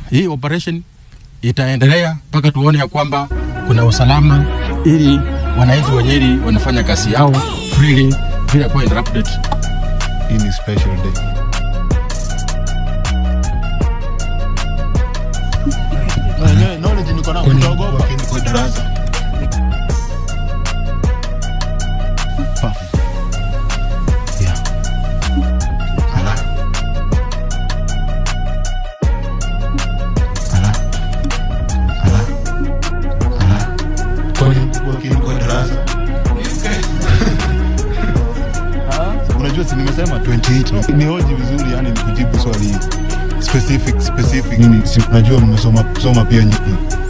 hii operation itaendelea mpaka tuone ya kwamba kuna usalama, ili wananchi wa Nyeri wanafanya kazi yao freely bila kuwa interrupted. Hii ni special day. Knowledge niko nayo utaogopa. Kwa darasa. Pa. Yeah. Ala. Ala. Ala. Ala. Kwa kwa darasa. Unajua si nimesema 28 ni hoji vizuri, yani ni kujibu swali specific specific. Nini si unajua mmesoma soma pia nyinyi.